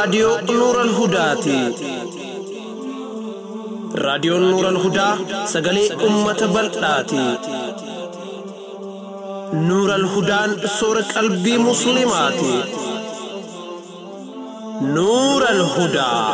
raadiyoo Nuural Hudaati. Raadiyoon Nuural Hudaa sagalee uummata bal'aati. Nuural Hudaan soora qalbii Musliimaati. Nuural Hudaa.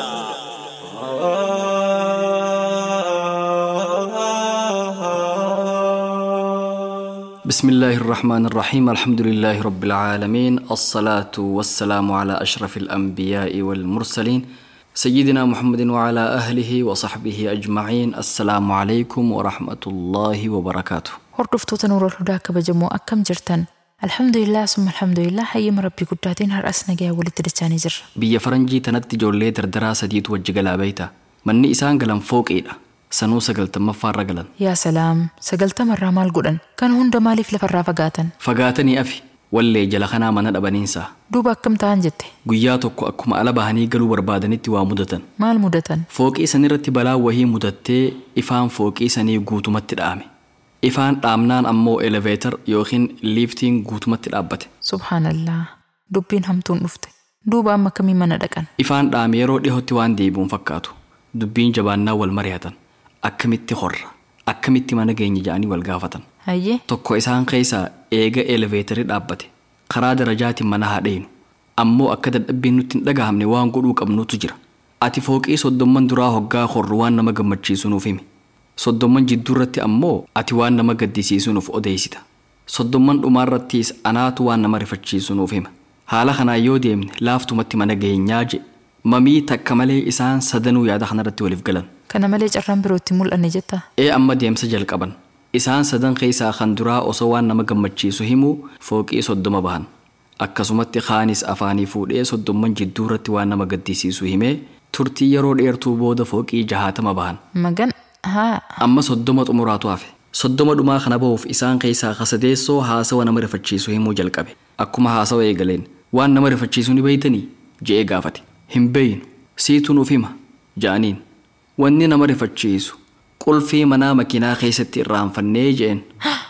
بسم الله الرحمن الرحيم الحمد لله رب العالمين الصلاة والسلام على أشرف الأنبياء والمرسلين سيدنا محمد وعلى أهله وصحبه أجمعين السلام عليكم ورحمة الله وبركاته Hordoftoota Nuurol Hudaa kabajamoo akkam jirtan? Alhamdulillah summa alhamdulillah hayyama rabbii guddaatiin har'as nagaya walitti dachaanii jirra. biyya faranjii tanatti ijoollee dardaraa sadiitu wajji galaa beeyta manni isaan galan fooqeedha sanuu sagaltammaffaarra galan Yaa salaam, sagaltamarraa maal godhan? Kana hunda maaliif lafarraa fagaatan? fagaatanii afi wallee jala kanaa mana dhabaniinsa Duuba akkam ta'an jette? guyyaa tokko akkuma ala bahanii galuu barbaadanitti waa mudatan Maal mudatan? fooqii sanirratti balaa wahii mudattee ifaan fooqii sanii guutumatti dhaame ifaan dhaamnaan ammoo eleveetar yookiin liiftiin guutumatti dhaabbate Subhaanallah. Dubbiin hamtuun dhufte. Duuba amma kamii mana dhaqan? ifaan dhaame yeroo dhihootti waan deebi'uun fakkaatu dubbiin jabaannaa wal mari'atan akkamitti horra akkamitti mana geenya ja'anii wal gaafatan Hayyee? tokko isaan keessaa eega eleveetarii dhaabbate karaa darajaatiin mana haadheenu ammoo akka dadhabbiin nutti hin dhagahamne waan godhuu qabnutu jira ati fooqii soddomman duraa hoggaa horru waan nama gammachiisu nuuf himi soddomman jidduurratti ammoo ati waan nama gaddisiisu nuuf odeessita soddomman dhumaarrattis anaatu waan nama rifachiisu nuuf hima haala kanaan yoo deemne laaftumatti mana geenyaa je mamii takka malee isaan sadanuu yaada kanarratti waliif galan Kana malee carraan biroo itti mul'anne jetta? ee amma deemsa jalqaban isaan sadan keessaa kan duraa osoo waan nama gammachiisu himuu fooqii soddoma bahan akkasumatti kaanis afaanii fuudhee soddomman jidduurratti waan nama gaddisiisu himee turtii yeroo dheertuu booda fooqii jahaatama bahan Magan? Haa. amma soddoma xumuraatu hafe soddoma dhumaa kana bahuuf isaan keessaa kasadeessoo haasawa nama rifachiisu himuu jalqabe akkuma haasawa eegaleen waan nama rifachiisu ni beeytanii je'ee gaafate hin beeynu siitu nuuf hima ja'aniin wanni nama rifachiisu qulfii manaa makiinaa keessatti irraanfannee je'en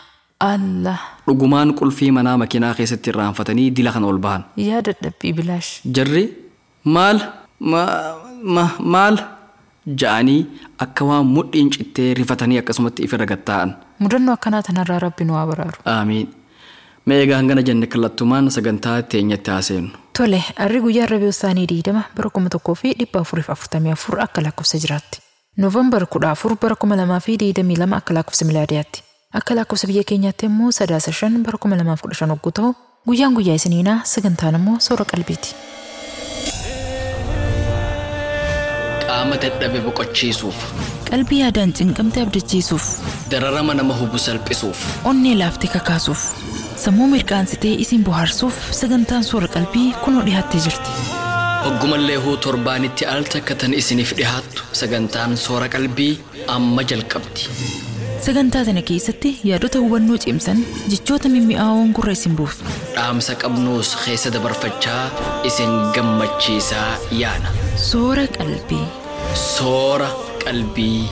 Allah. dhugumaan qulfii manaa makiinaa keessatti irraanfatanii dila kana ol bahan Yaa dadhabbii bilaash. jarri maal ma, ma, maal ja'anii akka waan mudhiin cittee rifatanii akkasumatti ifirra gatta'an Mudannoo akkanaa tanarraa rabbi nu haa baraaru. aamiin mee egaa hangana jenne kallattumaan sagantaa teenyatti haaseenu Tole, arri guyyaa rabii isaanii diidama bara kuma tokkoo fi dhibba afuriif afurtamii afur akka lakkoofsa jiraatti. Noovembar kudha afur bara kuma lamaa fi diidamii lama akka lakkoofsa milaadiyaatti. Akka lakkoofsa biyya keenyaatti immoo sadaasa shan bara kuma lamaaf kudha shan hogguu ta'u guyyaan guyyaa isiniinaa sagantaan immoo soora qalbiiti. qaama dadhabe boqochiisuuf Qalbii yaadaan cinqamte abdachiisuuf, dararama nama hubu salphisuuf onnee laaftee kakaasuuf, sammuu mirqaansitee isin bohaarsuuf sagantaan soora qalbii kunoo dhiyaattee jirti. hoggumallee huu torbaanitti al takka tan isiniif dhihaattu sagantaan soora qalbii amma jalqabdi Sagantaa sana keessatti yaadota hubannoo cimsan jechoota mimmi'aawoon gurra isin buusu. dhaamsa qabnuus keessa dabarfachaa isin gammachiisaa yaana Soora qalbii. soora qalbii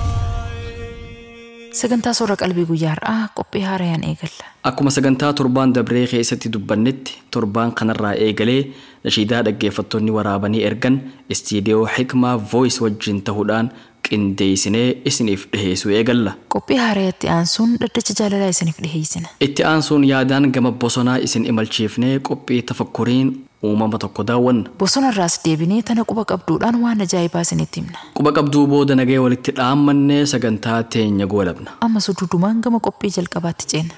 Sagantaa soora qalbii guyyaa har'aa qophii haarayaan eegalla. Akkuma sagantaa torbaan dabree keessatti dubbannetti torbaan kanarraa eegalee nashiidaa dhaggeeffattoonni waraabanii ergan istiidiyoo hikmaa voice wajjin ta'uudhaan qindeessinee isiniif dhiheessuu eegalla. Qophii haarayatti aansuun dhaddacha jaalalaa isiniif dhiheessina. Itti aansuun yaadaan gama bosonaa isin imalchiifnee qophii tafakkuriin uumama tokko daawwanna. Bosonarraas deebinee tana quba qabduudhaan waan ajaa'ibaa isinitti himna. Quba qabduu booda nagee walitti dhaammannee sagantaa teenya goolabna. Amma suduudumaan gama qophii jalqabaatti ceena.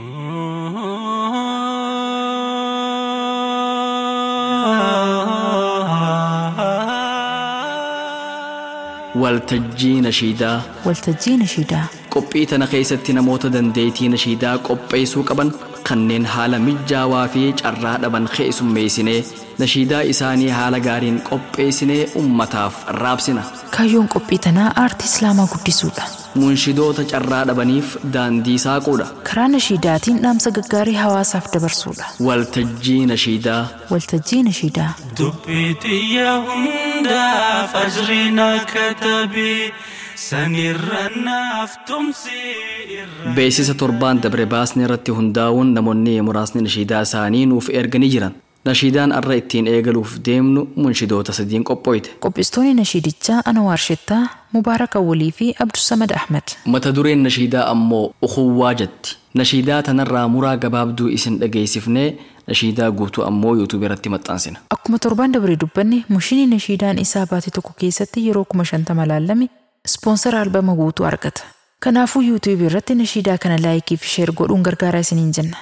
Waltajjii nashiidaa Waltajjii nashiidaa. qophii tana keessatti namoota dandeettii nashiidaa qopheessuu qaban kanneen haala mijaawaa fi carraa dhaban keessummeessinee nashiidaa isaanii haala gaariin qopheessinee ummataaf raabsina. Kaayyoon qophii tanaa aartii islaamaa guddisuudha. Munshidoota carraa dhabaniif daandii saaquudha. Karaa nashiidaatiin dhaamsa gaggaarii hawaasaaf dabarsuudha. Waltajjii nashiidaa Waltajjii nashiidaa. dubbii xiyya hundaaf ajriin akka tabii sanirra naaf tumsi irra. beeksisa torbaan dabre baasne irratti hundaa'uun namoonni muraasni nashiidaa isaanii nuuf erganii jiran nashiidaan arra ittiin eegaluuf deemnu munshidoota sadiin qophooyte Qopheessitoonni nashiidichaa Anwaar Shettaa, Mubaarak Awwalii fi Abdusamad Ahmed. mata dureen nashiidaa ammoo ukuwwaa jetti nashiidaa tanarraa muraa gabaabduu isin dhageessifnee nashiidaa guutuu ammoo yuutuub irratti maxxansina Akkuma torbaan dabaree dubbanne mushiinii nashiidaan isaa baate tokko keessatti yeroo kuma shantama laalame ispoonsara albama guutuu argata. Kanaafuu yuutuub irratti nashiidaa kana laayikii fi sheer godhuun gargaaraa isiniin jenna.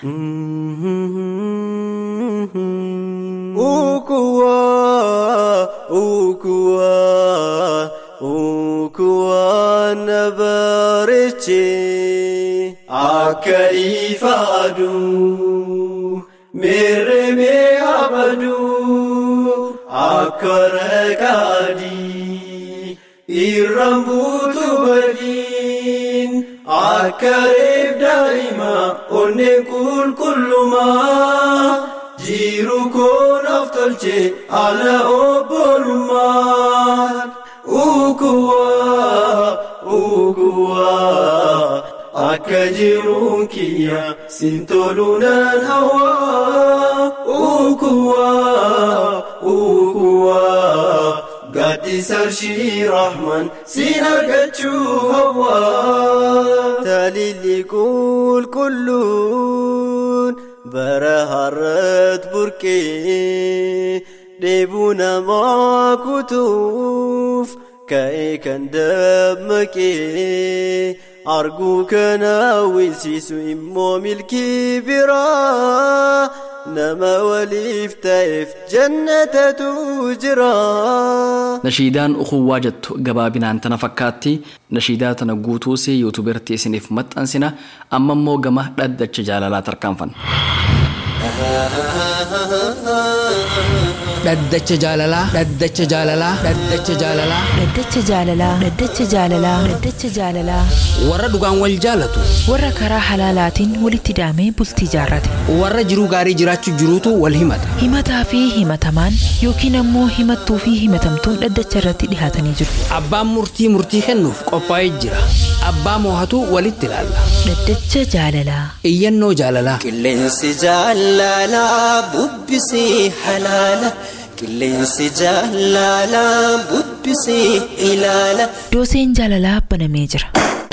Ukuwa, ukuwa, ukuwa na bareeche akka ifa aduu mere mee abaduu akka raqaadii irraan buutu badiin akka reef daa'ima onneen qulqullumaa jiru koonaaf tolche ala obbolummaan ukuwaa ukuwaa akka jiruun kiyya sin toluunaan hawaa ukuwaa ukuwaa gaddisarshii rahman sin argachuu hawaa talilli qulqulluun bara harrat burqee dheebuu namaa kutuuf ka'ee kan dammaqee arguu kana winsiisu immoo milkii biraa nama waliif ta'eef jannatatu jira. nashiidaan ukuwwaa jettu gabaabinaan tana fakkaatti nashiidaa tana guutuusi yuutuub irratti isiniif maxxansina amma immoo gama dhaddacha jaalalaa tarkaanfanna dhaddacha jaalalaa dhaddacha jaalalaa dhaddacha jaalalaa Dhaddacha jaalalaa, dhaddacha jaalalaa, dhaddacha jaalalaa warra dhugaan wal jaalatu warra karaa halaalaatiin walitti daamee bultii jaarrate. warra jiruu gaarii jiraachuu jiruutu wal himata Himataa fi himatamaan yookiin ammoo himattuu fi himatamtuun dhaddacha irratti dhihaatanii jiru. abbaan murtii murtii kennuuf qophaa'ee jira abbaa moohatu walitti ilaalla Dhaddacha jaalalaa. iyyannoo jaalalaa Qilleensi jaalalaa bubbisee halaala. Qilleensi jaalalaa bubbisee ilaala. Dooseen jaalalaa banamee jira.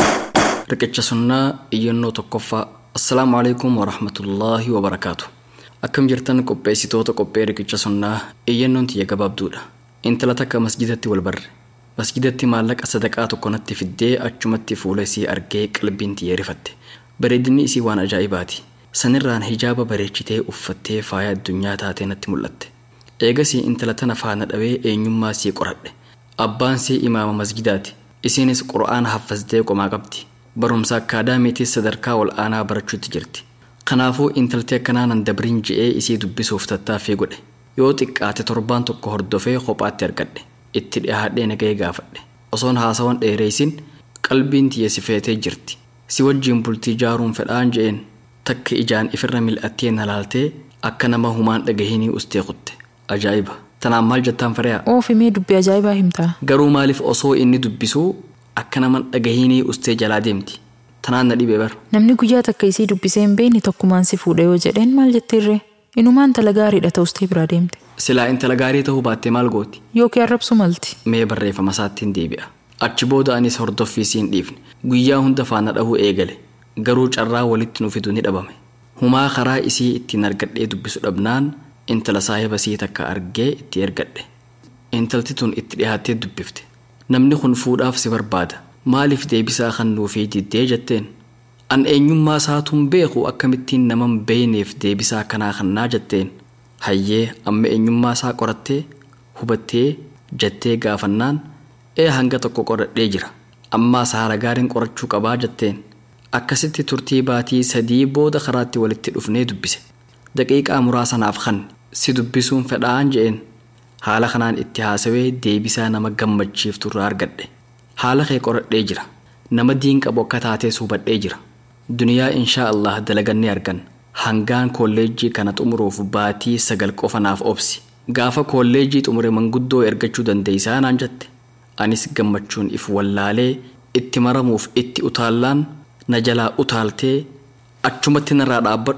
riqicha sunnaa iyyannoo tokkoffaa assalaamu alaikum warahmatullaahi wabarakaatu akkam jirtan qopheessitoota qophee riqicha sunnaa iyyannoon tiyya gabaabduudha intala takka masjidatti wal barre masjidatti maallaqa sadaqaa tokko natti fiddee achumatti fuula isii argee qalbiin tiyya rifatte bareedinni isii waan ajaa'ibaati sanirraan hijaaba bareechitee uffattee faaya addunyaa taatee natti mul'atte eegasii intala tana faana dhawee eenyummaa isii qoradhe abbaan isii imaama masjidaati isiinis qura'aana haffaztee qomaa qabdi barumsa akkaadaamiitis sadarkaa ol aanaa barachuutti jirti kanaafuu intalti akkanaa nan dabriin je'ee isii dubbisuuf tattaaffii godhe yoo xiqqaate torbaan tokko hordofee kophaatti argadhe itti dhiyaadhee nagahee gaafadhe osoon haasawan dheereessin qalbiin tiyya si feetee jirti si wajjiin bultii jaaruun fedhaan je'een takka ijaan ifirra mil'attee na laaltee akka nama humaan dhagahinii ustee kutte ajaa'iba tanaan maal jettaan fariyaa Oofimee dubbii ajaa'ibaa himtaa. garuu maaliif osoo inni dubbisuu akka nama dhagahinii ustee jalaa deemti tanaan na dhibe bar Namni guyyaa takka isii dubbisee hin beekne tokkumaan si fuudha yoo jedheen maal jettirree? Inumaan tala gaariidha ta'ustee biraa deemte. silaa intala gaarii ta'uu baattee maal gooti Yookiin arrabsu malti. mee barreeffama isaattiin deebi'a achi booda anis hordoffii siin dhiifne guyyaa hunda faana dhahuu eegale garuu carraa walitti nu fidu ni dhabame humaa karaa isii ittiin argadhee dubbisu dhabnaan intala saahiba sii takka argee itti ergadhe intalti tun itti dhihaattee dubbifte namni kun fuudhaaf si barbaada maaliif deebisaa kan nuufii diddee jetteen an eenyummaa isaatuun beeku akkamittiin naman beeyneef deebisaa kanaa kannaa jetteen hayyee amma eenyummaa isaa qorattee hubattee jettee gaafannaan ee hanga tokko qoradhee jira ammaa saara gaariin qorachuu qabaa jetteen akkasitti turtii baatii sadii booda karaatti walitti dhufnee dubbise daqiiqaa muraasanaaf kan si dubbisuun fedhaan je'een haala kanaan itti haasawee deebisaa nama gammachiiftu irraa argadhe haala kee qoradhee jira nama diin qabu akka taatees hubadhee jira duniyaa inshaa allah dalagannee argan hangaan kolleejjii kana xumuruuf baatii sagal qofa naaf obsi gaafa kolleejjii xumure manguddoo ergachuu dandeeysaa naan jette anis gammachuun if wallaalee itti maramuuf itti utaallaan na jalaa utaaltee achumatti narraa dhaabbadhu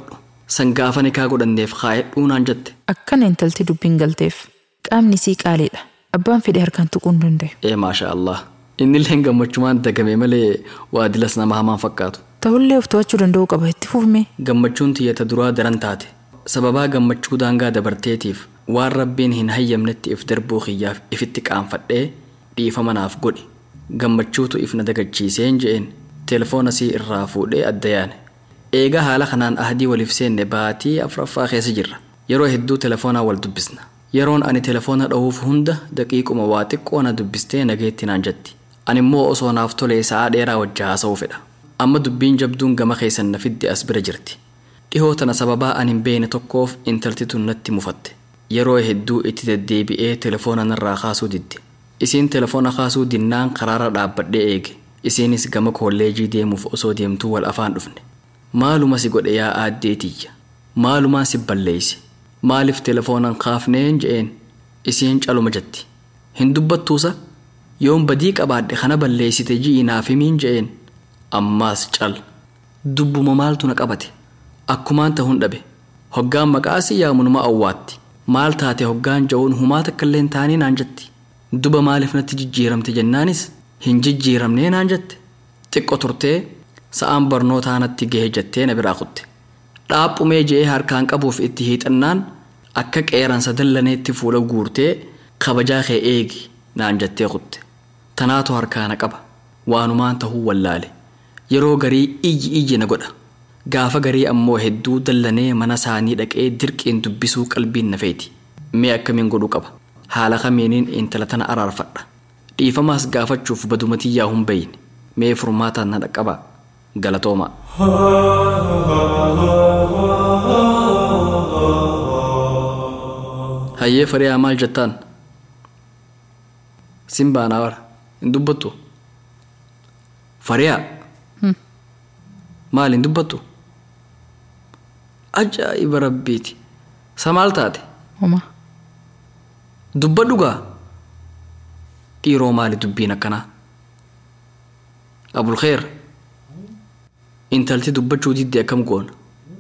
san gaafa nikaa godhanneef kaayedhuu naan jette Akkana intalti dubbiin galteef qaamni sii qaaliidha. Abbaan fedhe harkaan tuquu hin danda'u. ee maasha allah innilleen gammachumaan dagame malee waadilas nama hamaan fakkaatu Ta'ullee of to'achuu danda'uu qaba itti fufme. gammachuun tiyyata duraa daran taate sababaa gammachuu daangaa dabarteetiif waan rabbiin hin hayyamnetti if darbuu kiyyaaf ifitti qaanfadhee dhiifama naaf godhi gammachuutu if na dagachiiseen je'een telefoona sii irraa fuudhee adda yaane eegaa haala kanaan ahdii waliif seenne baatii afuraffaa keessa jirra yeroo hedduu telefoonaa wal dubbisna yeroon ani telefoona dha'uuf hunda daqiiquma waa xiqqoo na dubbistee nageetti naan jetti ani immoo osoo naaf tolee sa'aa dheeraa wajja haasa'uu fedha amma dubbiin jabduun gama keessan na fidde as bira jirti dhihoo tana sababaa ani hin beekne tokkoof intalti tun natti mufatte yeroo hedduu itti deddeebi'ee telefoona narraa kaasuu didde isiin telefoona kaasuu dinnaan karaara dhaabbadhee eege isiinis gama kolleejii deemuuf osoo deemtuu wal afaan dhufne maaluma si godhe yaa aaddeetiyya maalumaan si balleeyse maaliif telefoonan kaafneen je'een isiin caluma jetti hin dubbattuusa yoon badii qabaadhe kana balleeysite ji'i naaf himiin je'een ammaas cal dubbuma maaltu na qabate akkumaan ta'uun dhabe hoggaan maqaasii yaamunuma awwaatti maal taate hoggaan ja'uun humaa takkaillee taanii naan jetti duba maaliif natti jijjiiramte jennaanis hin jijjiiramnee naan jette xiqqo turtee sa'aan barnootaa natti gahe jettee na biraa kutte dhaaphumee je'ee harkaan qabuuf itti hiixannaan akka qeeransa dallaneetti fuula guurtee kabajaa kee eegi naan jettee kutte tanaatu harkaana qaba waanumaan tahuu wallaale yeroo garii iyyi iyyi na godha gaafa garii ammoo hedduu dallanee mana isaanii dhaqee dirqiin dubbisuu qalbiin na feeti mee akkamiin godhuu qaba haala kamiiniin intala tana araarfadha dhiifamaas gaafachuuf badumatii yaa hin bayne mee furmaataan na dhaqqaba galatoomaa hayyee fariyaa maal jettaan sin baanaa wara hin dubbattu fariyaa maal hin dubbattu ajaa'iba rabbiiti sa maal taate Homa. dubbadhu gaa dhiiroo maali dubbiin akkanaa abulkheer intalti dubbachuu didde akkam goona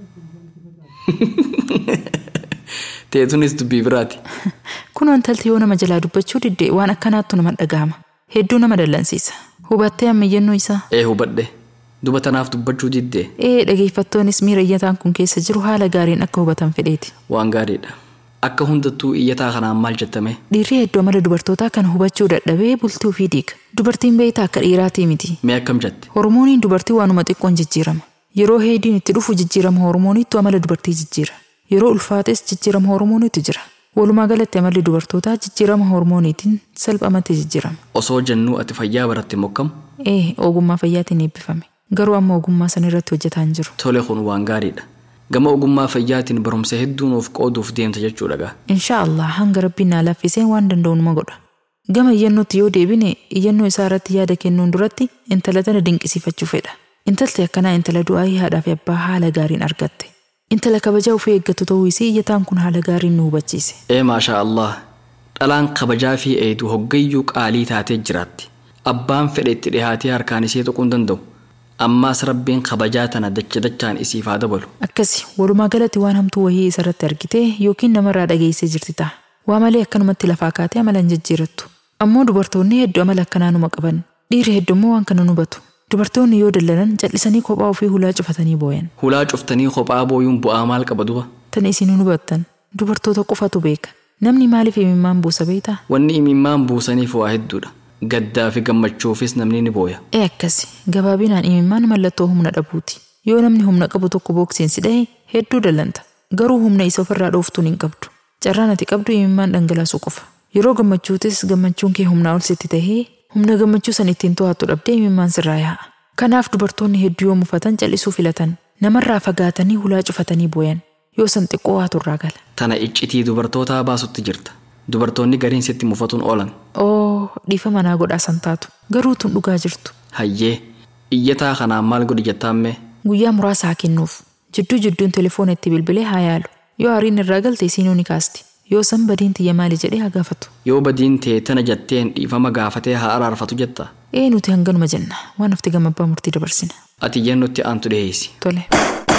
teetunis dubbii biraati Kunoo intalti yoo nama jalaa dubbachuu didde waan akkanaattu nama dhagahama. Hedduu nama dallansiisa. Hubattee ammayyannoo isaa. ee hubadhe duba tanaaf dubbachuu diddee Ee dhageeffattoonnis miira iyyataan kun keessa jiru haala gaariin akka hubatan fedheeti. waan gaariidha akka hundattuu iyyataa kanaan maal jettame Dhiirri hedduu amala dubartootaa kana hubachuu dadhabee bultii ofii diiga. Dubartiin beeytaa akka dhiiraatii miti. mee akkam jette Hormooniin dubartii waanuma xiqqoon jijjiirama. Yeroo heediin itti dhufu jijjiirama hormooniitu amala dubartii jijjiira. Yeroo ulfaates jijjiirama hormooniitu jira. Walumaa galatti amalli dubartootaa jijjiirama hormooniitiin salphamatti jijjiirama. osoo jennuu ati fayyaa baratte mokkam Ee ogummaa fayyaatiin eebbifame. Garuu amma ogummaa san irratti hojjetaa hin jiru. tole kun waan gaariidha gama ogummaa fayyaatiin barumsa hedduu nuuf qooduuf deemta jechuudha gaa Inshaa Allah hanga rabbiin naa laaffisee waan danda'u numa godha. Gama iyyannootti yoo deebine iyyannoo isaa irratti yaada kennuun duratti intala tana dinqisiifachuu fedha. Intalti akkanaa intala du'aayii haadhaa fi abbaa haala gaariin argatte. Intala kabajaa ofii eeggatu ta'uu isii iyyataan kun haala gaariin nu hubachiise. ee maashaa allah dhalaan kabajaa fi eedu hoggayyuu qaalii taatee jiraatti abbaan fedhe itti dhihaatee harkaan isee tuquu hin danda'u ammaas rabbiin kabajaa tana dacha dachaan isiif haa dabalu Akkasi walumaa galatti waan hamtuu wayii isarratti argite yookiin namarraa dhageessee jirti ta'a. Waa malee akkanumatti lafaa kaatee amala hin jijjiirattu. Ammoo dubartoonni hedduu amala akkanaa numa qaban. Dhiirri heddummoo waan kana hubatu. Dubartoonni yoo dallanan jal'isanii kophaa ofii hulaa cufatanii booyan. hulaa cuftanii kophaa booyuun bu'aa maal qaba duba Tan isin hubattan dubartoota qofatu beeka. Namni maaliif imimmaan buusa beektaa? wanni imimmaan buusaniif waa hedduudha gaddaa fi gammachuufis namni ni booya Ee akkasi gabaabinaan imimmaan mallattoo humna dhabuuti. Yoo namni humna qabu tokko booksiin si dhahe hedduu dallanta. Garuu humna isa ofirraa dhooftuun hin qabdu. Carraan ati qabdu imimmaan dhangalaasuu qofa. Yeroo gammachuutis gammachuun kee humnaa ol sitti tahee humna gammachuu san ittiin to'attu dhabdee imimmaan sirraa yaa'a. Kanaaf dubartoonni hedduu yoo mufatan callisuu filatan. Namarraa fagaatanii hulaa cufatanii booyan. Yoo san xiqqoo waa turraa gala. tana iccitii dubartootaa baasutti jirta dubartoonni gariin sitti mufatuun oolan Oo dhiifa manaa godhaa san taatu. Garuu tun dhugaa jirtu. hayyee iyyataa kanaan maal godhi jettaammee Guyyaa muraasa haa kennuuf. Jidduu jidduun telefoona itti bilbilee haa yaalu. Yoo aariin irraa galte isiinuu ni kaasti. Yoo san badiin tiyya maali jedhee haa gaafatu. yoo badiin tee tana jetteen dhiifama gaafatee haa araarfatu jetta Ee nuti hanganuma jenna. Waan hafti gama abbaa murtii dabarsina. ati iyyannutti aantu dhiheessi Tole.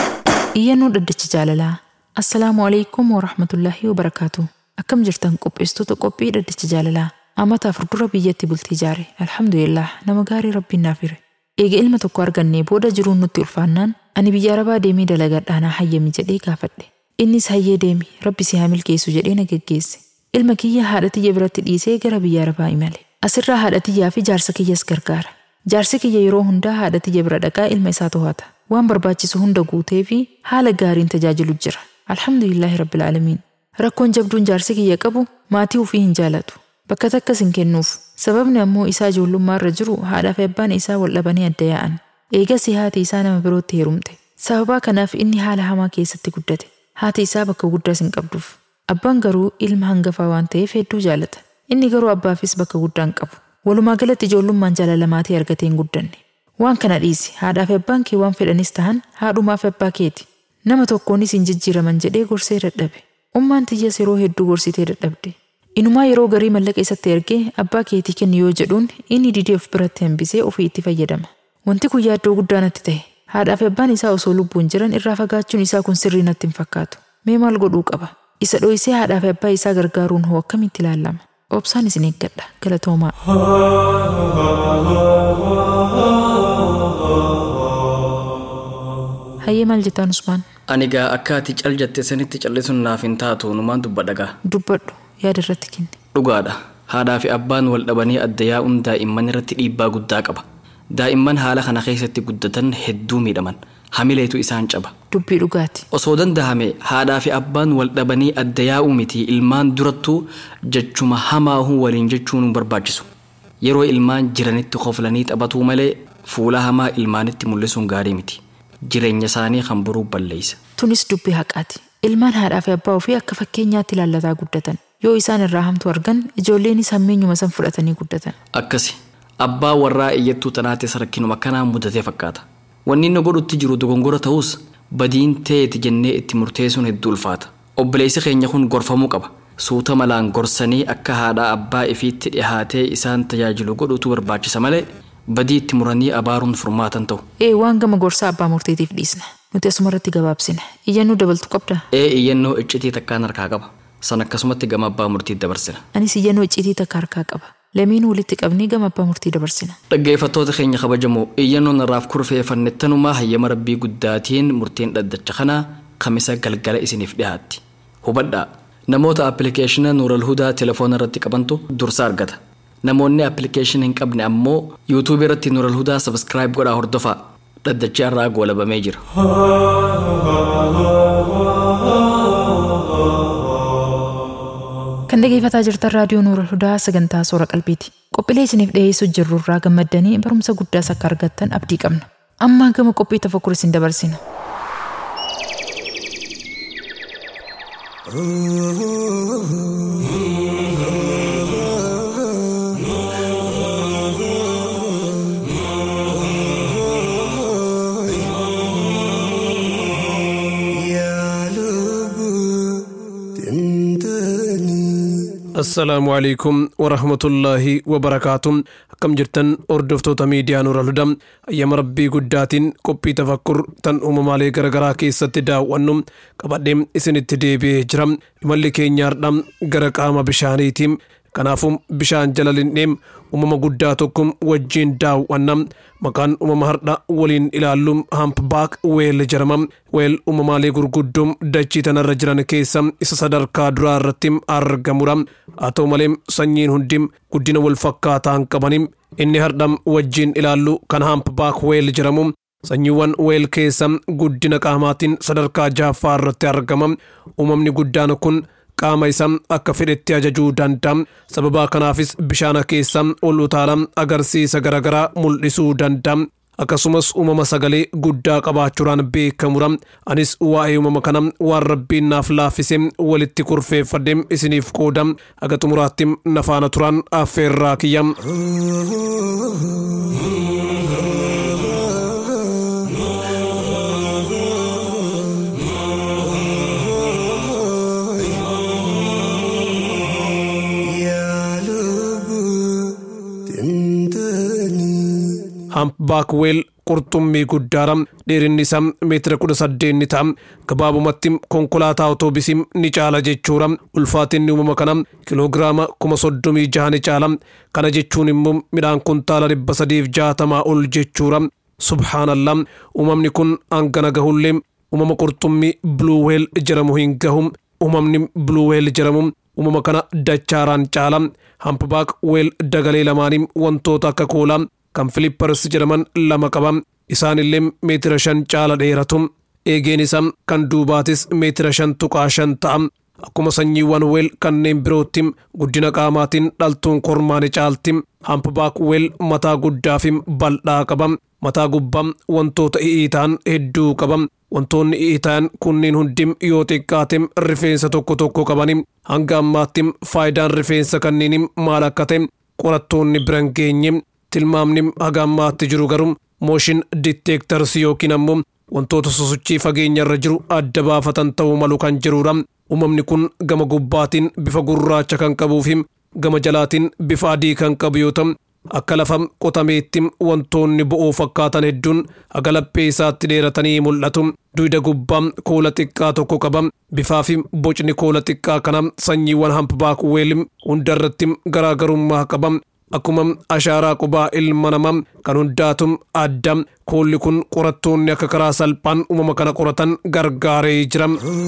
Iyyannoo dhaddacha jaalalaa. Assalaamu alaikum wa rahmatullaahi wa barakaatu. Akkam jirtan qopheessitoota qophii dhaddacha jaalalaa. Amata afur dura biyyatti bultii ijaare. Alhamdulillah nama gaarii rabbiin naaf hire. Eega ilma tokko argannee booda jiruun nutti ulfaannaan ani biyya arabaa deemee dalagadhaanaa hayyami jedhee gaafadhe. Innis hayyee deemi rabbi si haa milkeessu jedhee na geggeesse. Ilma kiyya haadha tiyya biratti dhiisee gara biyya arabaa imale. Asirraa haadha tiyyaa fi jaarsa kiyyas gargaara. Jaarsi kiyya yeroo hundaa haadha tiyya bira dhaqaa ilma isaa to'ata. Waan barbaachisu hunda guutee fi haala gaariin tajaajilu jira. Alhamdulillahi rabbil aalamiin. Rakkoon jabduun jaarsi kiyya qabu maatii ofii hin jaalatu. Bakka takkas hin kennuuf. Sababni ammoo isaa ijoollummaa irra jiru haadhaa fi abbaan isaa wal dhabanii adda yaa'an. Eegas haati isaa nama birootti heerumte. Sababaa kanaaf inni haala hamaa keessatti guddate. Haati isaa bakka guddaas hin qabduuf. Abbaan garuu ilma hangafaa waan ta'eef hedduu jaalata. Inni garuu abbaafis bakka guddaa hin qabu. Walumaa galatti ijoollummaan jaalala maatii argatee hin guddanne. Waan kana dhiisi haadhaa fi abbaan kee waan fedhanis tahan haadhumaa fi abbaa keeti. Nama tokkoonis hin jijjiiraman jedhee gorsee dadhabe. Ummaan tiyyas yeroo hedduu gorsitee dadhabde. Inumaa yeroo garii mallaqa isatti ergee abbaa keetii kenni yoo jedhuun inni didee of biratti hambisee ofii itti fayyadama. Wanti kun yaaddoo guddaa natti ta'e. Haadhaa fi abbaan isaa osoo lubbuun jiran irraa fagaachuun isaa kun sirrii natti hin fakkaatu. Mee maal godhuu qaba? Isa dho'isee haadhaa fi abbaa isaa gargaaruun hoo akkamitti ilaalama? Obsaan isin eeggadha. Galatoomaa. Hayyee maal jettaan Usmaan? Ani gaa akka ati cal jette sanitti callisuun naaf hin taatu numaan dubbadhagaa. Dubbadhu yaada irratti kenni. Dhugaadha. Haadhaa fi abbaan wal dhabanii adda yaa'uun daa'imman irratti dhiibbaa guddaa qaba. Daa'imman haala kana keessatti guddatan hedduu miidhaman. Hamileetu isaan caba. Dubbii dhugaati. Osoo dandahame haadhaa fi abbaan wal dhabanii adda yaa'uu miti ilmaan durattuu jechuma hamaahuu waliin jechuun nu barbaachisu. Yeroo ilmaan jiranitti qoflanii taphatuu malee fuula hamaa ilmaanitti mul'isuun gaarii miti. Jireenya isaanii kan boruu balleessa. Tunis dubbii haqaati. Ilmaan haadhaa fi abbaa ofii akka fakkeenyaatti ilaallataa guddatan. Yoo isaan irraa hamtu argan ijoolleenis hammeenyuma san fudhatanii guddatan. Akkasi abbaa warraa iyyattuu tanaatis rakkinuma kanaan mudatee fakkaata. Wanni inni godhutti jiru dogongora ta'us badiin ta'eeti jennee itti murteessuun hedduu ulfaata. Obboleessi keenya kun gorfamuu qaba. Suuta malaan gorsanii akka haadhaa abbaa ifiitti dhihaatee isaan tajaajilu godhutu barbaachisa malee badii itti muranii abaaruun furmaatan ta'u. Ee waan gama gorsaa abbaa murtiitiif dhiisna. Nuti asumarratti gabaabsina. Iyyannoo dabaltu qabda. Ee iyyannoo iccitii takkaan harkaa qaba. San akkasumatti gama abbaa murtii dabarsina. Anis iyyannoo iccitii takka harkaa qaba. Lameen walitti qabnee gama abbaa murtii dabarsina. Dhaggeeffattoota keenya kabajamoo iyyannoon irraaf kurfeeffanne tanumaa hayyama rabbii guddaatiin murtiin dhaddacha kanaa kamisa galgala isiniif dhiyaatti. Hubadhaa namoota appilikeeshina Nuural Hudaa telefoona irratti qabantu dursa argata. Namoonni appilikeeshina hin qabne ammoo yuutuubii irratti Nuural Hudaa sabskiraayib godhaa hordofaa. Dhaddachi irraa goolabamee jira. Kan dhaggeeffataa jirtan raadiyoo Nuura Hudaa sagantaa soora qalbiiti. Qophiilee isiniif dhiyeessuu jirru irraa gammaddanii barumsa guddaas akka argattan abdii qabna. Amma gama qophii tafakkur isin dabarsina. assalaamu alaikum warahmatullaahi wabarakaatu akkam jirtan hordoftoota miidiyaa nuura hudaa ayyama rabbii guddaatiin qophii tafakkur tan uumamaalee garagaraa keessatti daawwannu qabadhee isinitti deebi'ee jira imalli keenya hardha gara qaama bishaaniitiin kanaafuu bishaan jala linnee uumama guddaa tokko wajjiin daawwanna maqaan uumama hardha waliin ilaallu hampbaak weel jedhama weel uumamaalee gurguddoo dachii tanarra jiran keessa isa sadarkaa duraa irratti argamudha haa ta'u malee sanyiin hundi guddina wal fakkaataa hin qabani inni hardha wajjiin ilaallu kan hampbaak weel jedhamu sanyiiwwan weel keessa guddina qaamaatiin sadarkaa jaaffaa irratti argama uumamni guddaan kun qaama isaa akka fedhetti ajajuu danda'a sababa kanaafis bishaana keessa ol utaala agarsiisa garaagaraa mul'isuu danda'a akkasumas uumama sagalee guddaa qabaachuudhaan beekamudha anis waa'ee uumama kana waan rabbiin naaf laaffise walitti kurfeeffadhe isiniif qooda haga xumuraatti nafaana turan affeerraa kiyya. hampbaakweel qurxummii guddaadha dheerinni isaa meetira kudha saddeet ni ta'a gabaabumatti konkolaataa otoobiisii ni caala jechuudha ulfaatinni uumama kana kiloogiraama kuma soddomii jaha ni caala kana jechuun immoo midhaan kuntaala dhibba sadiif jaatamaa ol jechuudha subhaanallah uumamni kun hangana gahullee uumama qurxummii buluweel jedhamu hin gahu uumamni buluweel jedhamu uumama kana dachaaraan caala hampabaak weel dagalee lamaanii wantoota akka koolaa kan filippars jedhaman lama qaba isaanillee meetira shan caala dheeratu eegeen isaa kan duubaatis meetira shan tuqaa shan ta'a akkuma sanyiiwwan weel kanneen birootti guddina qaamaatiin dhaltuun kormaani caalti hampabaak weel mataa guddaa fi bal'aa qaba mataa gubbaa wantoota i'iitaan hedduu qaba wantoonni i'iitaan kunniin hundi yoo xiqqaate rifeensa tokko tokko qabani hanga ammaatti faayidaan rifeensa kanneen maal akka ta'e qorattoonni biran geenye tilmaamni haga ammaatti jiru garuu mooshin ditteektarsi yookiin ammoo wantoota sosochii fageenya irra jiru adda baafatan ta'uu malu kan jirudha uumamni kun gama gubbaatiin bifa gurraacha kan qabuu fi gama jalaatiin bifa adii kan qabu yoo ta'u akka lafa qotameetti wantoonni bo'oo fakkaatan hedduun haga laphee isaatti dheeratanii mul'atu duyda gubbaa koola xiqqaa tokko qaba bifaa fi bocni koola xiqqaa kana sanyiiwwan hampabaak weel hundarratti garaagarummaa qaba akkuma ashaaraa qubaa ilma namaa kan hundaatu adda koolli kun qorattoonni akka karaa salphaan uumama kana qoratan gargaaree jira.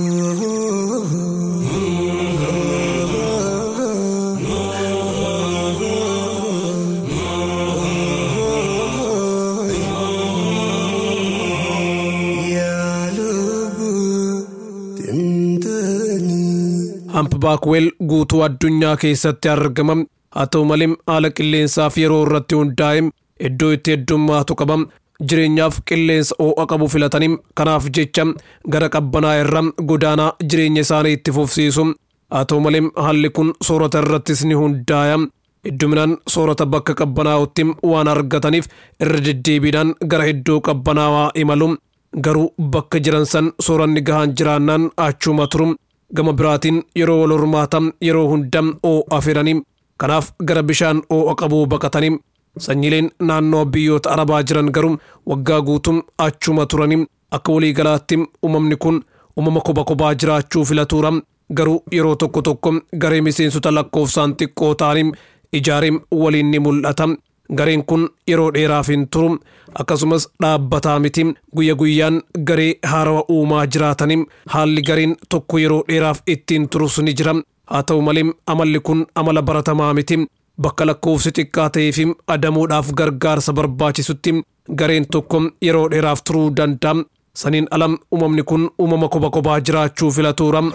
hampabaakweel guutuu addunyaa keessatti argama haa ta'u malee haala qilleensaaf yeroo irratti hundaa'e iddoo itti heddummaatu qaba jireenyaaf qilleensa ho'a qabu filatanii kanaaf jecha gara qabbanaa irra godaanaa jireenya isaanii itti fufsiisu haa ta'u malee haalli kun soorata irrattis ni hundaa'a hedduminaan soorata bakka qabbanaa'utti waan argataniif irra deddeebiidhaan gara iddoo qabbanaawaa imalu garuu bakka jiran san sooranni gahaan jiraannaan achuma turu gama biraatiin yeroo wal hormaatan yeroo hunda oo'a fedhanii kanaaf gara bishaan oo'a qabuu baqatanii sanyileen naannoo biyyoota arabaa jiran garuu waggaa guutuu achuma turanii akka waliigalaatti uumamni kun uumama kophaa kophaa jiraachuu filatuura garuu yeroo tokko tokko garee miseensota lakkoofsaan xiqqoo ta'anii ijaareen waliin ni mul'ata gareen kun yeroo dheeraaf hin turu akkasumas dhaabbataa miti guyya guyyaan garee haarawa uumaa jiraatanii haalli gareen tokko yeroo dheeraaf ittiin turus ni jira haa ta'u malee amalli kun amala baratamaa miti bakka lakkoofsi xiqqaa ta'ee fi adamuudhaaf gargaarsa barbaachisutti gareen tokko yeroo dheeraaf turuu danda'a saniin alam uumamni kun uumama kophaa kophaa jiraachuu filatuura.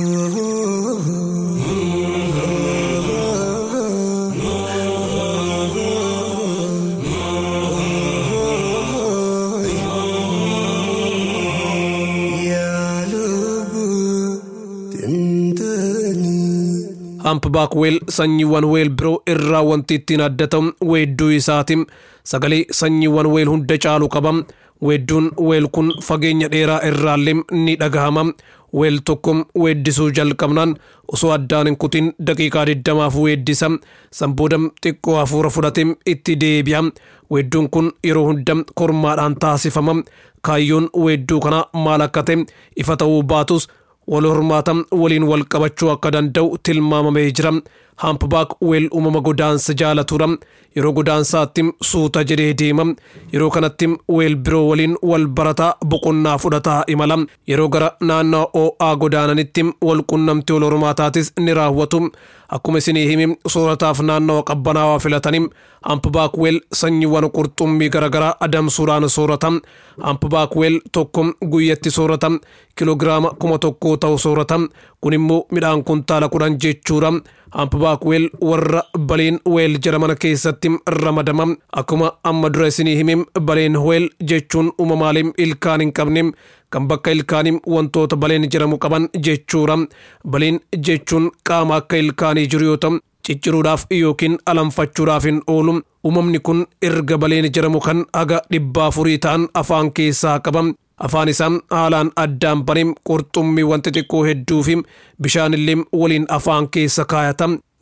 hampbaak weel sanyiiwwan weel biroo irraa wanti ittiin adda ta'u weedduu isaati sagalee sanyiiwwan weel hunda caalu qaba weedduun weel kun fageenya dheeraa irraallee ni dhagahama weel tokko weeddisuu jalqabnaan osoo addaan hin kutin daqiiqaa diddamaaf weeddisa sanbooda xiqqoo hafuura fudhate itti deebi'a weedduun kun yeroo hunda kormaadhaan taasifama kaayyoon weedduu kana maal akka ta'e ifa ta'uu baatus wal hormaata waliin wal qabachuu akka danda'u tilmaamamee jira hampbaak weel uumama godaansa jaalatuudha yeroo godaansaatti suuta jedhee deema yeroo kanatti weel biroo waliin wal barataa boqonnaa fudhataa imala yeroo gara naannoo oo'aa godaananitti wal qunnamtii wal hormaataatis ni raawwatu akkuma isinii himi soorataaf naannoo qabbanaawaa filatanii hampbaak weel sanyiiwwan qurxummii garaagaraa adamsuudhaan soorata hampbaak weel tokko guyyatti soorata kiloogiraama kuma tokkoo ta'u soorata kun immoo midhaan kuntaala kudhan jechuudha hampbaak weel warra baleen weel jedhaman keessatti ramadama akkuma amma dura isinii himi baleen weel jechuun uumamaalee ilkaan hin qabne kan bakka ilkaanii wantoota baleen jedhamu qaban jechuudha baleen jechuun qaama akka ilkaanii jiru yoo ta'u cicciruudhaaf yookiin alanfachuudhaaf hin oolu uumamni kun erga baleen jedhamu kan haga dhibba afurii ta'an afaan keessaa qaba afaan isaa haalaan addaan banee qurxummii wanti xiqqoo hedduu fi bishaan illee waliin afaan keessa kaayata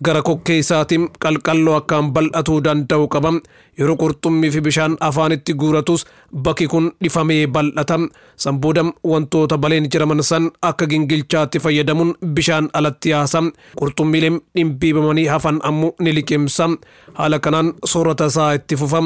gara kokkee isaatiin qalqalloo akkaan bal'atuu danda'u qaba yeroo qurxummii fi bishaan afaanitti guuratus bakki kun dhifamee bal'ata sanbooda wantoota baleen jiraman san akka gingilchaatti fayyadamuun bishaan alatti yaasa qurxummiileen dhimbiibamanii hafan ammoo ni liqimsa haala kanaan soorata isaa itti fufa.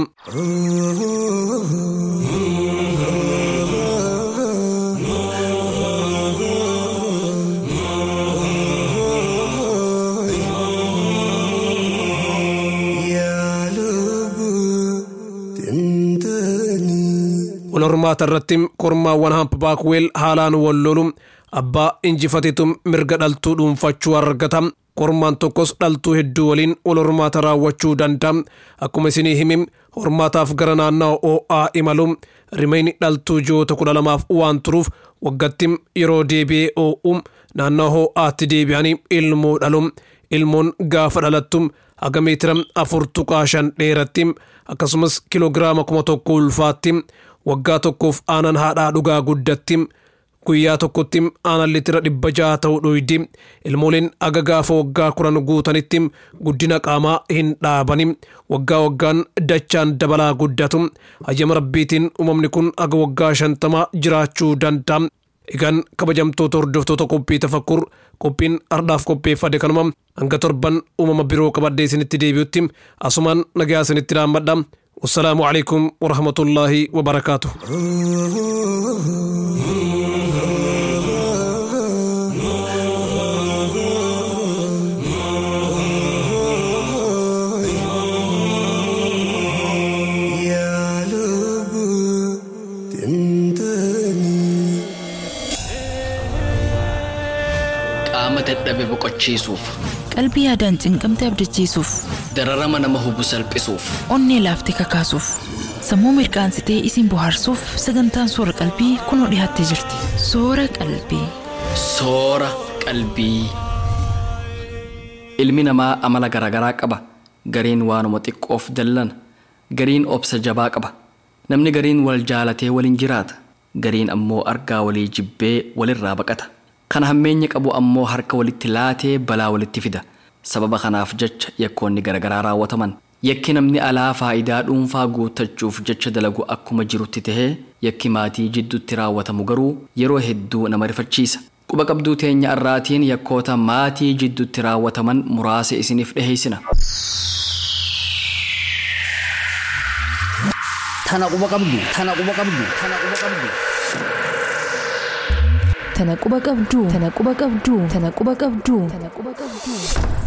wal hormaata irratti kormaawwan hampabaakweel haalaan wal lolu abbaa injifatetu mirga dhaltuu dhuunfachuu argata kormaan tokkos dhaltuu hedduu waliin wal hormaata raawwachuu danda'a akkuma isinii himi hormaataaf gara naannawa oo'aa imalu rimeyni dhaltuu ji'oota kudha lamaaf waan turuuf waggatti yeroo deebi'ee oo'u naannawa hoo'aatti deebi'anii ilmoo dhalu ilmoon gaafa dhalattu haga meetira afur tuqaa shan dheeratti akkasumas kiloogiraama kuma tokko ulfaatti waggaa tokkoof aanan haadhaa dhugaa guddatti guyyaa tokkotti aanan litira dhibba jaha ta'uu dhuydi ilmooleen aga gaafa waggaa kuran guutanitti guddina qaamaa hin dhaabani waggaa waggaan dachaan dabalaa guddatu hayyama rabbiitiin uumamni kun aga waggaa shantamaa jiraachuu danda'a egaan kabajamtoota hordoftoota qophii tafakkur qophiin ardhaaf qopheeffade kanuma hanga torban uumama biroo qabadhee isinitti deebi'utti asumaan nagaa isinitti dhaammadha والسلام عليكم ورحمة الله وبركاته qaama dadhabe boqochiisuuf qalbii yaadaan cinqamte abdachiisuuf dararama nama hubu salphisuuf onnee laaftee kakaasuuf sammuu mirqaansitee isin bohaarsuuf sagantaan soora qalbii kunoo dhiyaattee jirti soora qalbii soora qalbii ilmi namaa amala garaagaraa qaba gariin waanuma xiqqoof dallana gariin obsa jabaa qaba namni gariin wal jaalatee waliin jiraata gariin ammoo argaa walii jibbee walirraa baqata kan hammeenya qabu ammoo harka walitti laatee balaa walitti fida sababa kanaaf jecha yakkoonni garaagaraa raawwataman yakki namni alaa faayidaa dhuunfaa guuttachuuf jecha dalagu akkuma jirutti tahee yakki maatii jidduutti raawwatamu garuu yeroo hedduu nama rifachiisa quba qabduu teenya irraatiin yakkoota maatii jidduutti raawwataman muraasa isiniif dhiheessina Tana quba qabdu. Tana quba qabdu. Tana quba qabdu. tana quba qabduu tana quba qabduu tana quba qabduu tana quba qabduu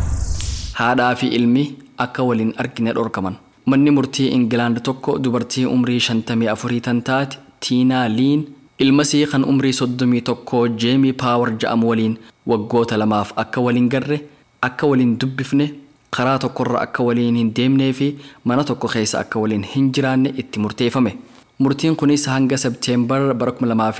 haadhaa fi ilmi akka waliin argine dhorkaman manni murtii ingilaand tokko dubartii umrii shantamii afurii tan taate tiinaa liin ilmasii kan umrii soddomii tokko jeemii paawar ja'amu waliin waggoota lamaaf akka waliin garre akka waliin dubbifne karaa tokkorra akka waliin hin deemnee fi mana tokko keessa akka waliin hin jiraanne itti murteeffame murtiin kunis hanga sebteembar bara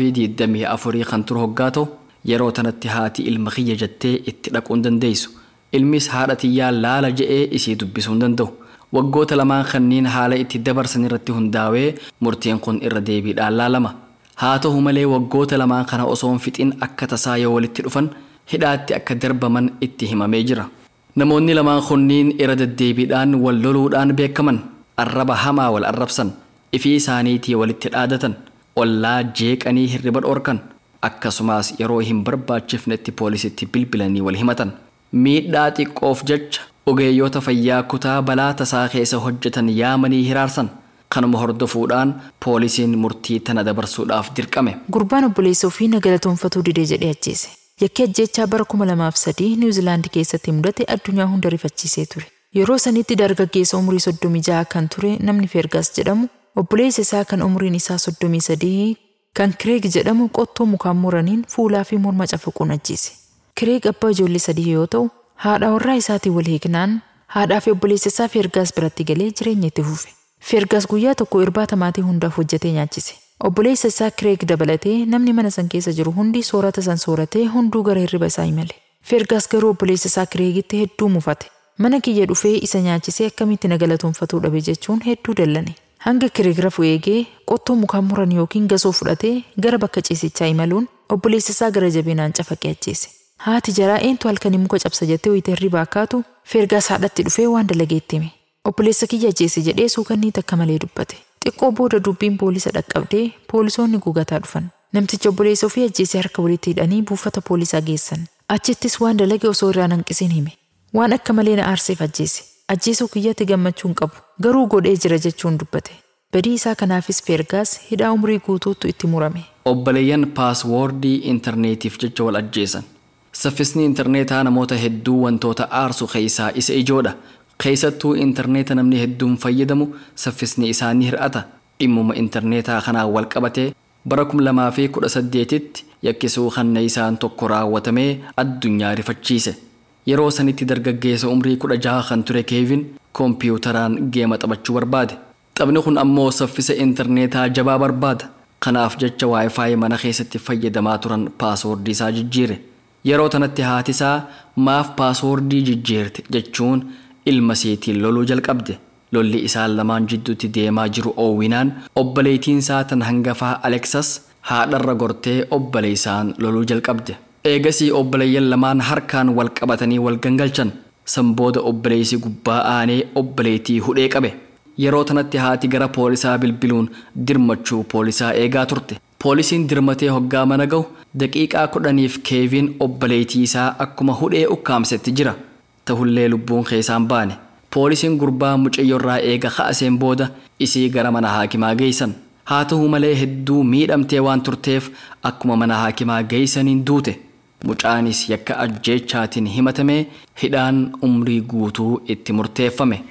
2024 kan turu hoggaa ta'u yeroo tanatti haati ilma kiyya jettee itti dhaquu hin dandeessu ilmis haadha tiyyaa laala je'ee isii dubbisuu hin danda'u waggoota lamaan kanneen haala itti dabarsan irratti hundaa'ee murtiin kun irra deebiidhaan laalama haa ta'u malee waggoota lamaan kana osoo hin fixin akka tasaa yoo walitti dhufan hidhaatti akka darbaman itti himamee jira namoonni lamaan kunniin irra deddeebiidhaan wal loluudhaan beekaman arraba hamaa wal arrabsan ifii isaaniitii walitti dhaadatan ollaa jeeqanii hirriba dhoorkan akkasumas yeroo hin barbaachifnetti poolisitti bilbilanii wal himatan miidhaa xiqqoof jecha ogeeyyoota fayyaa kutaa balaa tasaa keessa hojjetan yaamanii hiraarsan kanuma hordofuudhaan poolisiin murtii tana dabarsuudhaaf dirqame gurbaan obboleessa ofii nagalatoonfatuu didee jedhee ajjeese yakki ajjeechaa bara 2003 niwuzilaandi keessatti mudate addunyaa hunda rifachiisee ture yeroo sanitti dargaggeessa umurii 36 kan ture namni feergaas jedhamu obboleessa isaa kan umriin isaa 33 kan kireeg jedhamu qottoo mukaan muraniin fuulaa fi morma cafaquun ajjeese kireeg abbaa ijoollee sadii yoo ta'u haadha warraa isaatiin wal hiiknaan haadhaa fi obboleessa isaa feergaas biratti galee jireenya itti fufe feergaas guyyaa tokko irbaata maatii hundaaf hojjetee nyaachise obboleessa isaa kireeg dabalatee namni mana san keessa jiru hundi soorata san sooratee hunduu gara hirriba isaa imale feergaas garuu obboleessa isaa kireegitti hedduu mufate mana kiyya dhufee isa nyaachisee akkamitti nagalatoonfatuu dhabe jechuun hedduu dallane hanga kireeg rafu eegee qottoo mukaan muran yookiin gasoo fudhatee gara bakka ciisichaa imaluun obboleessa isaa gara jabinaan cafaqee ajjeese Haati jaraa eentu halkanii muka cabsa jettee wayita hirribaa kaatu feergaas haadhatti dhufee waan dalageetti hime. Obboleessa kiyya ajjeese jedhee suukannii takka malee dubbate. Xiqqoo booda dubbiin poolisa dhaqqabdee poolisoonni gugataa dhufan. Namticha obboleessa ofii ajjeesee harka walitti hidhanii buufata poolisaa geessan. Achittis waan dalage osoo irraa hanqisiin hime. Waan akka malee na aarseef ajjeese. Ajjeesuu kiyyatti gammachuun qabu. Garuu godhee jira jechuun dubbate. Badii isaa kanaafis feergaas hidhaa umrii guutuutu itti murame. obboleeyyan paaswoordii intarneetiif jecha wal ajjeesan saffisni intarneetaa namoota hedduu wantoota aarsu keessaa isa ijoodha keessattuu intarneeta namni hedduun fayyadamu saffisni isaanii hir'ata dhimmuma intarneetaa kanaan wal qabatee bara 2018tti yakkisuu kanna isaan tokko raawwatamee addunyaa rifachiise yeroo sanitti dargaggeessa umrii 16 kan ture keevin koompiyuutaraan geema taphachuu barbaade taphni kun ammoo saffisa intarneetaa jabaa barbaada kanaaf jecha waayifaayi mana keessatti fayyadamaa turan paaswoordii isaa jijjiire yeroo tanatti haati isaa maaf paaswoordii jijjiirte jechuun ilma seetiin loluu jalqabde lolli isaan lamaan jidduutti deemaa jiru oowwinaan obboleettiin isaa tan hangafaa aleksas haadharra gortee obboleessaan loluu jalqabde eegasii obboleeyyan lamaan harkaan wal qabatanii wal gangalchan san booda obboleessi gubbaa aanee obboleettii hudhee qabe yeroo tanatti haati gara poolisaa bilbiluun dirmachuu poolisaa eegaa turte poolisiin dirmatee hoggaa mana ga'u daqiiqaa kudhaniif keeviin obboleettii isaa akkuma hudhee ukkaamsetti jira tahullee lubbuun keessaan baane poolisiin gurbaa mucayyoorraa eega ka'aseen booda isii gara mana haakimaa geessan haa ta'u malee hedduu miidhamtee waan turteef akkuma mana haakimaa geessaniin duute mucaanis yakka ajjeechaatiin himatamee hidhaan umrii guutuu itti murteeffame.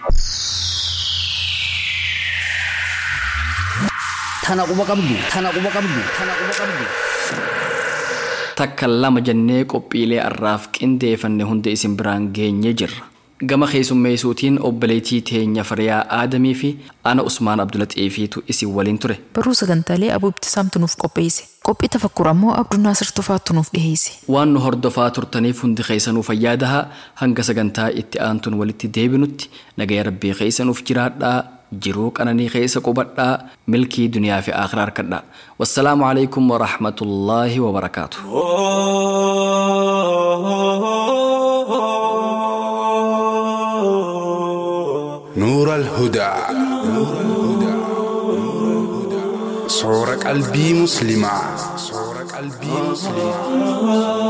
Tana quba qabdu. Tana quba qabdu. Tana quba qabdu. takka lama jennee qophiilee arraaf qindeeffanne hunda isin biraan geenye jirra. Gama keessummeessuutiin obboleettii teenya Fariyaa Aadamii fi ana Usmaan Abdulaxiifiitu isin waliin ture. Baruu sagantaalee Abuu Ibtisaamtu nuuf qopheesse. Qophii tafakkur ammoo Abduu Naasir Tufaattu nuuf dhiheesse. Waan nu hordofaa turtaniif hundi keessanuu fayyaadahaa hanga sagantaa itti aantuun walitti deebinutti nagaya rabbii keessanuuf jiraadhaa jiruu qananii keessa qubadhaa milkii duniyaa fi akhiraa harkadhaa. Wassalaamu alaikum wa rahmatullaahi wa barakaatu. نور الهدى صور قلبي مسلمة صور قلبي مسلمة